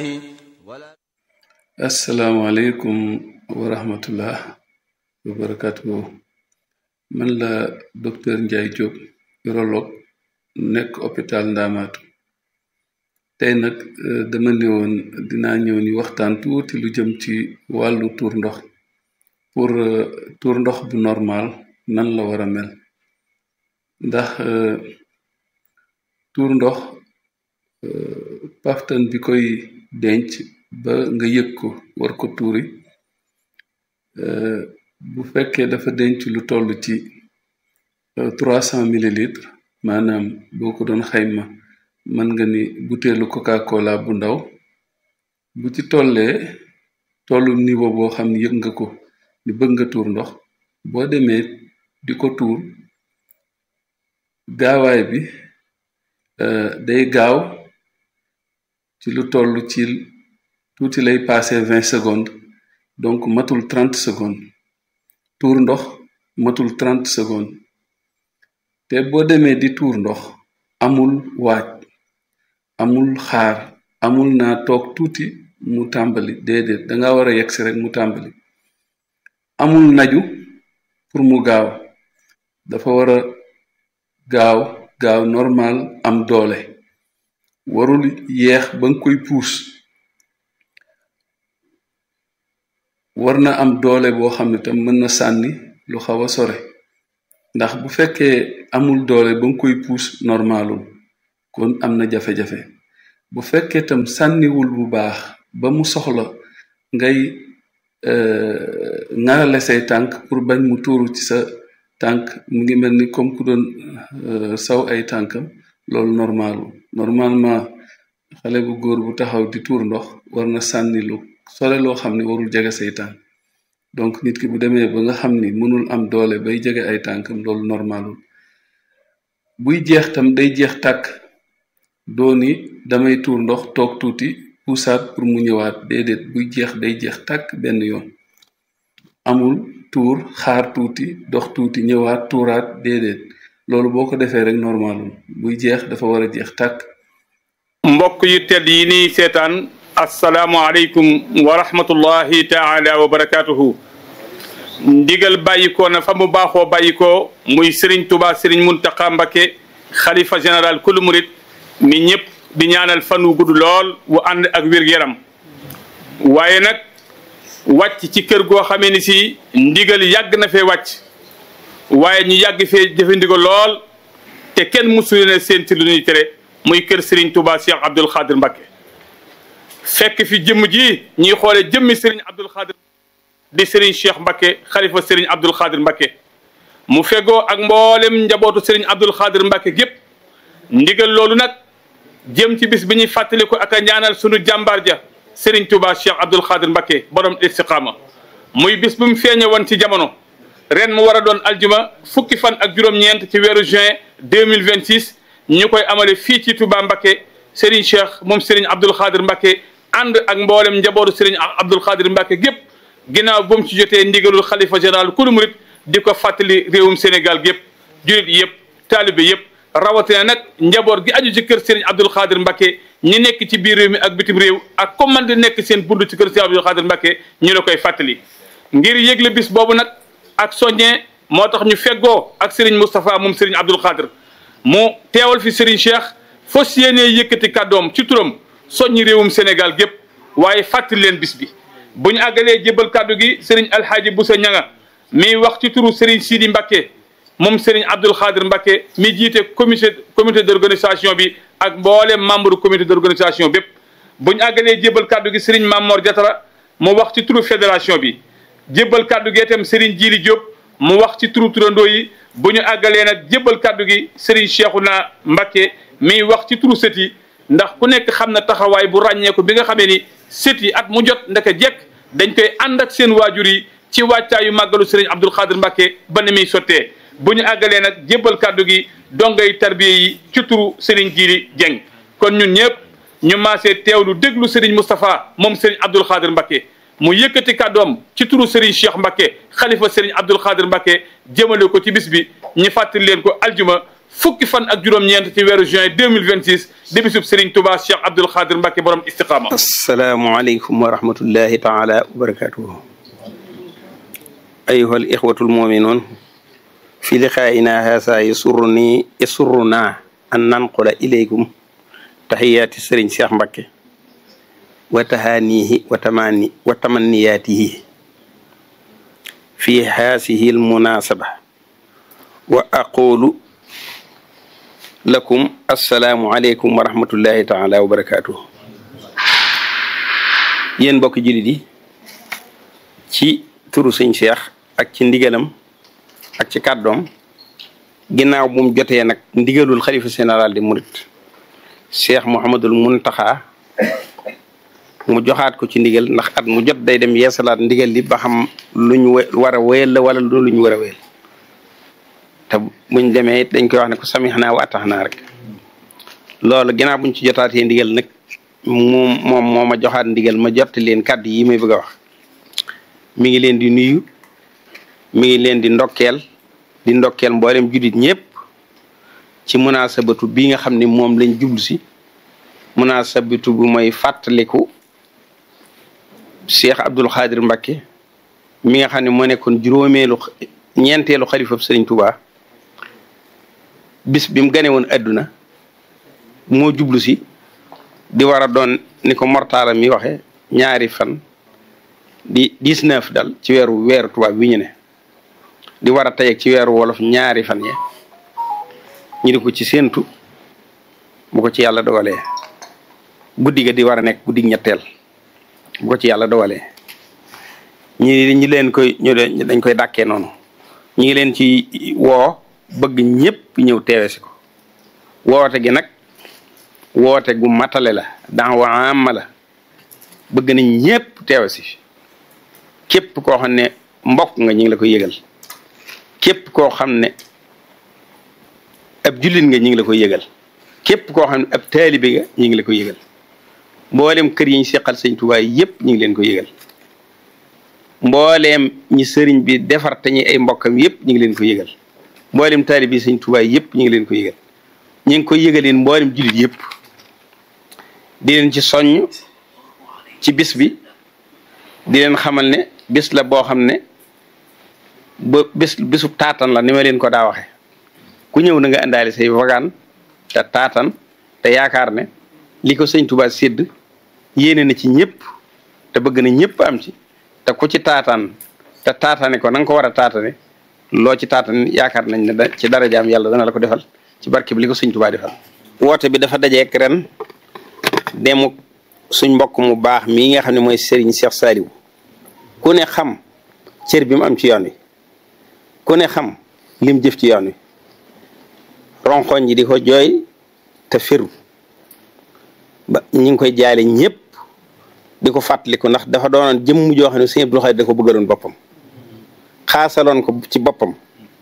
asalaamaaleykum wa rahmatullah wa barakatuhu man la docteur Ndiaye Diop urologue nekk hôpital Ndaamaatu tey nag dama ne woon dinaa ñëw ni waxtaan tuuti lu jëm ci wàllu tuur ndox pour tuur ndox bu normal nan la war a mel ndax tuur ndox paftan bi koy denc ba nga yëg ko war ko tuuri bu fekkee dafa denc lu toll ci trois cent millilitres maanaam boo ko doon xayma mën nga ni buteelu coca cola bu ndaw bu ci tollee tollu niveau boo xam ni yëg nga ko ni bëgg nga tuur ndox boo demee di ko tuur gaawaay bi day gaaw ci lu toll ci tuuti lay passé vingt secondes donc matul trente secondes tuur ndox matul trente secondes te boo demee di tuur ndox amul waaj amul xaar amul naa toog tuuti mu tàmbali déedéet danga war a yegsi rek mu tàmbali amul naju pour mu gaaw dafa war a gaaw gaaw normal am doole warul yeex ba nga koy puus war na am doole boo xam ne tam mën na sànni lu xaw a sore ndax bu fekkee amul doole ba nga koy puus normalul kon am na jafe-jafe bu fekkee tam sànniwul bu baax ba mu soxla ngay ŋarale say tànk pour bañ mu tuuru ci sa tànk mu ngi mel ni comme ku doon saw ay tànkam loolu normalul normalement xale bu góor bu taxaw di tuur ndox war na sànni lu sore loo xam ne warul jege say tànk donc nit ki bu demee ba nga xam ni mënul am doole bay jege ay tànkam loolu normalul buy jeex tam day jeex tàkk dooni damay tuur ndox toog tuuti puusaat pour mu ñëwaat déedéet buy jeex day jeex tàkk benn yoon amul tuur xaar tuuti dox tuuti ñëwaat tuuraat déedéet loolu boo ko defee rek normalul buy jeex dafa war a jeex tàkk mbokk yu tedd yi nii seetaan asalaamualeykum wa rahmatullahi taala wa barakaatuhu ndigal bàyyikoo na fa mu baaxoo bàyyikoo muy Serigne Touba Serigne Mountakha Mbacké xalifa général kulu murit mi ñëpp di ñaanal fan wu gudd lool wu ànd ak wér-gu-yaram waaye nag wàcc ci kër goo xamee ni si ndigal yàgg na fee wàcc waaye ñu yàgg fee jëfe ndigal lool te kenn musul ne seen ci lu ñuy tere muy kër Serigne Touba Cheikh Abdoul Khadir Mbacké fekk fi jëmm ji ñuy xoole jëmmi Serigne Abdoul Khadir di Serigne Cheikh Mbacké xalifa Serigne Abdoul Khadir Mbacké mu fegoo ak mboolem njabootu Serigne Abdoul Khadir Mbacké gépp ndigal loolu nag jëm ci bis bi ñuy fàttaliku ak a ñaanal sunu jàmbaar ja Serigne Touba Cheikh Abdoul Khadir Mbacké borom istiqaama muy bis bu mu feeñe woon ci jamono ren mu war a doon aljuma fukki fan ak juróom-ñeent ci weeru juin 2026 ñu koy amale fii ci Touba Mbacké Serigne Cheikh moom Serigne Abdoul Khadir Mbacké ànd ak mboolem njabootu Serigne Abdoul Khadir Mbacké gépp ginnaaw bu mu ci jotee ndigalul xalifa général kulu murit di ko fàttali réewum Sénégal gépp julit yëpp taalibe yëpp rawatina nag njaboot gi aju ci kër Serigne Abdoul Khadir Mbacké ñi nekk ci biir réew mi ak bitim réew ak comme man di nekk seen bunt ci kër Serigne Abdoul Khadir Mbacké ñu la koy fàttali ngir yëgle bis boobu nag ak soññee moo tax ñu feggoo ak Serigne Moustapha moom Serigne Abdoul Khadir mu teewal fi Serigne Cheikh fas yéenee yëkkati kàddoom ci turam soññi réewum Sénégal gépp waaye fàttali leen bis bi bu ñu àggalee jébbal kàddu gi Serigne Alhaaji Boussa Ñanga mi wax ci turu Serigne Sidi Mbacké moom Serigne Abdoul Khadir Mbacké mi jiite comité comité d'organisation bi ak mboolem membre comité d'organisation bépp bu ñu àggalee jébbal kàddu gi Serigne Mamor Diatara mu wax ci turu fédération bi jébbal kàddu gi itam Serigne Djili Diop mu wax ci turu turandoo yi bu ñu àggalee nag jébbal kàddu gi Serigne Cheikhouna Mbacké mi wax ci turu sët yi ndax ku nekk xam na taxawaay bu ràññeeku bi nga xamee ni sët yi at mu jot ndaka jekk dañ koy ànd ak seen waajur yi ci wàccaayu màggalu Serigne Abdoul Khadir Mbacké ba ni muy sottee bu ñu àggalee nag jébbal kàddu gi dongay tarbiye yi ci turu Serigne Djili Dieng kon ñun ñëpp ñu maasee teewlu déglu Serigne Moustapha moom Serigne Abdoul Khadir Mbacké mu yëkkati kàddoom ci turu Serigne Cheikh Mbacké xalifa Serigne Abdoul Khadir Mbacké jëmale ko ci bis bi ñu fàttali leen ko aljuma fukki fan ak juróom-ñeent ci weeru juin 2026 di bisub Serigne Touba Cheikh Abdoul Khadir Mbacke borom istiqaama asalaamualeykum wa rahmatullahi taala wa barakatuhu ayuha al ixwatu almuminuun fi liqaa'ina haasa yasurruni yasurruna an nanqula ilaykum taxiyaati sëriñ Cheikh Mbacke wa tahaanihi wa tamani wa tamanniyaatihi fi haasihi almunasaba wa aqulu lakum assalaamu aleykum wa rahmatullahi taala wa barakatuhu yéen mbokk jullit yi ci turu sëñ Cheikh ak ci ndigalam ak ci kàddoom ginnaaw bu mu jotee nag ndigalul xalifa général di murit Cheikh Mouhamadul Muntaxa mu joxaat ko ci ndigal ndax at mu jot day dem yeesalaat ndigal li ba xam lu ñu war a wéyal la wala lu ñu war a wéyal te buñ demee dañ koy wax ne ko samix naa wa atax naa rek loolu ginnaaw buñ ci jotaatee ndigal nag moom moom moo ma joxaat ndigal ma jotti leen kàddu yi may bëgg a wax mi ngi leen di nuyu mi ngi leen di ndokkeel di ndokkeel mboolem juddit ñëpp ci munaasabatu bi nga xam ne moom lañ jublu si munaasabatu bu mooy fàttaliku Cheikh Abdoul Khadir Mbacke mi nga xam ne moo nekkoon juróomeelu ñeenteelu xalifa Sëriñ Touba bis bi mu gane woon adduna moo jublu si di war a doon ni ko mortaala mi waxe ñaari fan di dix-neuf dal ci weeru weeru tubaab wi ñu ne di war a tey ci weeru wolof ñaari fan ye ñu di ko ci séentu bu ko ci yàlla dogalee guddi ga di war a nekk guddi ñetteel bu ko ci yàlla dogalee ñi ñi leen koy ñu dañ koy dàkkee noonu ñu ngi leen ci woo bëgg ñëpp ñëw teewe si ko woote gi nag woote gu matale la daawa amma la bëgg nañ ñëpp teewe si képp koo xam ne mbokk nga ñu ngi la koy yëgal képp koo xam ne ab jullit nga ñu ngi la koy yëgal képp koo xam ne ab taalibe nga ñu ngi la koy yëgal mboolem kër yi ñu seqal sëñ Tuubaa yëpp ñu ngi leen ko yëgal mbooleem ñi sëriñ bi defar te ñi ay mbokkam yëpp ñu ngi leen ko yëgal mboolem taalibe yi sëñ Tuubaa yëpp ñu ngi leen ko yëgal ñu ngi koy yëgaleen mboolem jullit yëpp di leen ci soññ ci bis bi di leen xamal ne bis la boo xam ne ba bis bisu taatan la ni ma leen ko daa waxe ku ñëw na nga indaale say wagaan te taatan te yaakaar ne li ko sëñ Tuubaa sédd yéene na ci ñëpp te bëgg na ñëpp am ci te ku ci taataan te taataane ko na nga ko war a taatane loo ci taatan yaakaar nañ ne da ci darajaam yàlla dana la ko defal ci barke bi li ko sëñ Tuubaa defal woote bi dafa dajeek ren demu suñ mbokk mu baax mii nga xam ne mooy Serigne Cheikh Saliou ku ne xam cër bi mu am ci yoon wi ku ne xam lim jëf ci yoon wi ronkoñ ji di ko jooy te firu ba ñu ngi koy jaale ñëpp di ko fàttaliku ndax dafa doonoon jëmm joo xam ne Sëñ Abdou Khadre da ko bëggaloon boppam xaasaloon ko ci boppam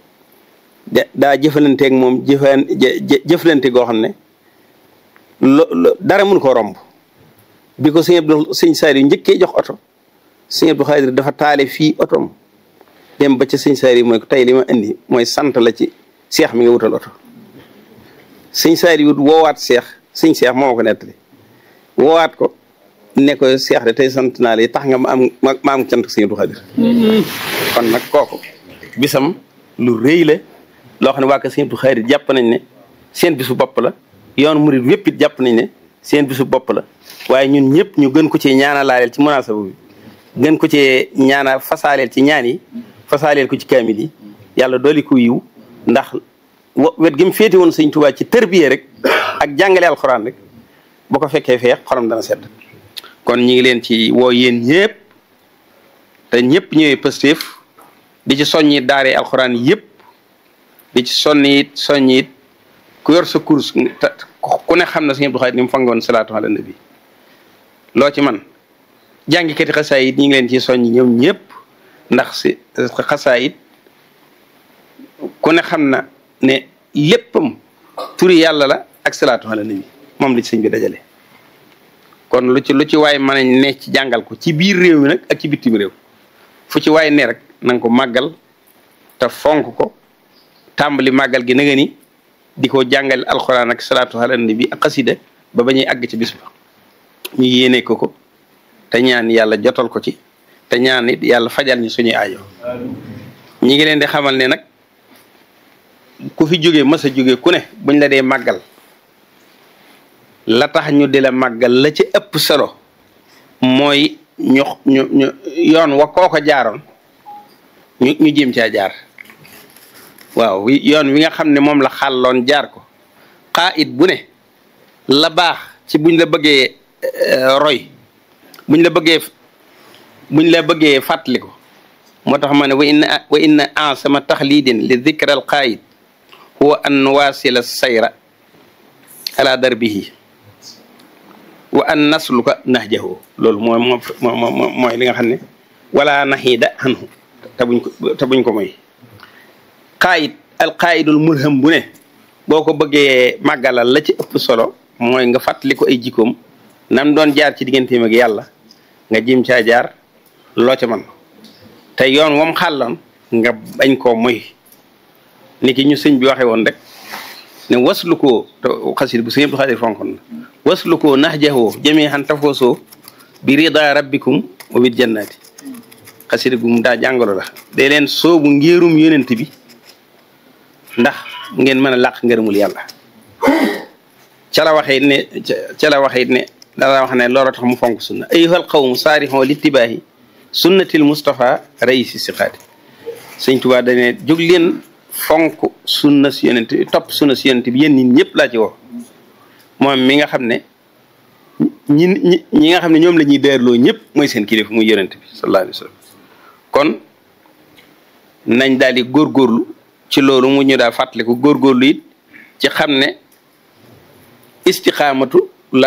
da daa jëfalanteeg moom jëfan jëflante goo xam ne lo dara mun ko romb bi ko sëñ Abdou sëñ Saliou njëkkee jox oto sëñ Abdou Khadre dafa taale fii otoom dem ba ca sëñ Saliou mooy ko tey li ma indi mooy sant la ci seex mi nga wutal oto sëñ Saliou woowaat seex sëñ seex moo ko nettali woowaat ko ne ko seex de tey sant naa la tax nga ma am ma am cant sëñ Abdou Khadre kon nag kooku bisam lu rëy la loo xam ne waa ko sëñ Abdou Khadre jàpp nañ ne seen bisu bopp la yoon murid wépp it jàpp nañ ne seen bisu bopp la waaye ñun ñëpp ñu gën ko ci ñaanalaaleel ci munaasaba bi gën ko ci ñaana fasaaleel ci ñaan yi fasaaleel ko ci kaamil yi yàlla dooli ko yiw ndax wet gi mu féete woon sëñ Tuubaa ci tërbiye rek ak jàngale alxuraan rek bu ko fekkee feex xolam dana sedd kon ñi ngi leen ci woo yéen ñëpp te ñëpp ñëwee Pastef di ci soññi daaree alxuraan yëpp di ci sonni it soññi it ku yor sa course ku ne xam na sëñ Abdou Khadre ni mu fangoon salaatu ala nabi loo ci man jàngikati xasaayit ñi ngi leen ci soññ ñoom ñëpp ndax si xasaayit ku ne xam na ne léppam turi yàlla la ak salaatu ala nabi moom la ci sëñ bi dajale kon lu ci lu ci waay mën a ne ci jàngal ko ci biir réew mi nag ak ci bitim réew fu ci waay ne rek na nga ko màggal te fonk ko tàmbali màggal gi na nga ni di ko jàngale alxuraan ak salaatu ala nabi ak xasida ba ba ñuy àgg ci bis ba ñu yéene ko ko te ñaan yàlla jotal ko ci te ñaan it yàlla fajal ñu suñuy aajo ñi ngi leen di xamal ne nag ku fi jógee mas a jógee ku ne buñ la dee màggal la tax ñu di la màggal la ci ëpp solo mooy ñu ñu ñu yoon wa kooko jaaroon ñu ñu jéem caa jaar waaw yoon wi nga xam ne moom la xàlloon jaar ko xaa it bu ne la baax ci buñ la bëggee roy buñ la bëggee buñ la bëggee fàttali ko moo tax ma ne wa inna wa inna ansama taxlidin li dikra al qaayid huwa an waasila sayra ala darbihi wa an nasluka nahjahu loolu mooy moo mooy li nga xam ne wala naxiida anhu te buñ ko te buñ ko moy qaayid al qaayidul mulham bu ne boo ko bëggee màggalal la ci ëpp solo mooy nga fàttali ko ay jikkoom nam doon jaar ci digganteem ak yàlla nga jim caa jaar loo ca man te yoon wam xàlloon nga bañ koo moy ni ki ñu sëñ bi waxe woon rek ne waslu koo te xasid bu sëñ Abdou Xaadir fonkon na waslu koo nahjahu jami'an tafoosoo bi rida rabbikum wa bil jannati xasida gu mu daa jàngalo la day leen soobu ngéerum yonent bi ndax ngeen mën a làq ngërëmul yàlla ca la waxee ne ca la waxee ne dara wax ne loolu tax mu fonk sunna ayyuhal qawmu saarixoo littibaahi sunnatil Mustafa raisi siqaati sëñ Tuubaa dane jóg leen fonk sunna si yonent topp sunna si yonent bi yéen nit ñëpp laa ci woo moom mi nga xam ne ñi ñi ñi nga xam ne ñoom la ñuy deerloo ñëpp mooy seen kilifa muy yonent bi sallallahu alayhi wa sallam kon nañ daal di góorgóorlu ci loolu mu ñu daal fàttaliku góorgóorlu it ci xam ne istiqaamatu